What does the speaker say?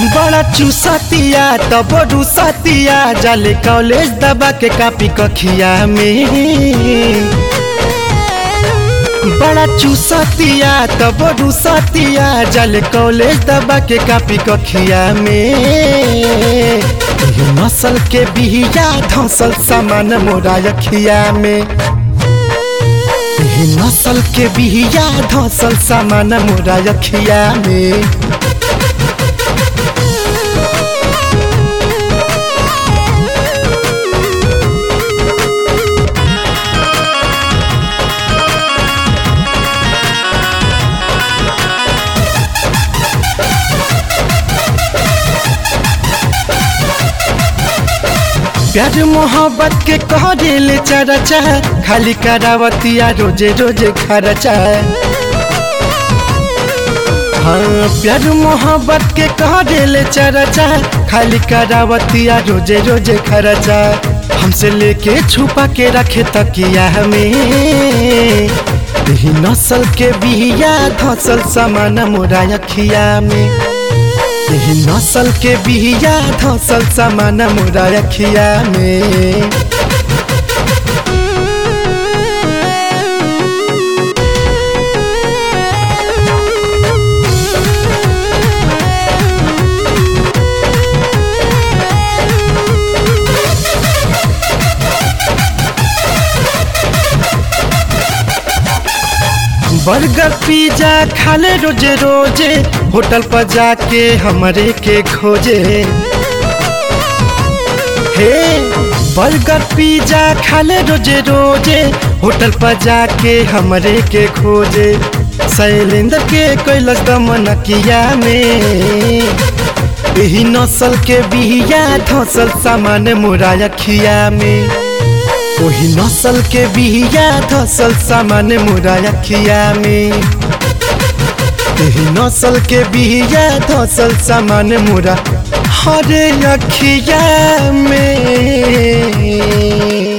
बड़ा चूसतिया तब रुसतिया जाले कॉलेज दबा के कापी कखिया में बड़ा चूसतिया तब रुसतिया जाले कॉलेज दबा के कापी कखिया में एही नस्ल के बिहिया धसल सामान मोरा अखिया में एही नस्ल के बिहिया धसल सामान मोरा अखिया में प्यार मोहब्बत के कह दिल चरचा खाली करावतिया रोजे रोजे खर्चा हाँ प्यार मोहब्बत के कह दिल चरचा खाली करावतिया रोजे रोजे खर्चा हमसे लेके छुपा के रखे तकिया हमें यही नस्ल के बिया धसल सामान मोरा अखिया में यही नस्ल के बिया धसल सामान मोरा अखिया में बर्गर पिज्जा खाले रोजे रोजे होटल पर जाके हमरे के खोजे हे बर्गर पिज्जा खाले रोजे रोजे होटल पर जाके हमरे के खोजे शैलेंद्र के कैलस दमनकिया में यही नस्ल के बिहिया धसल सामान मोरा अखिया में वही नस्ल के बिहिया धसल सामान मोरा अखिया में यही नस्ल के बिहिया धसल सामान मोरा हरे अखिया में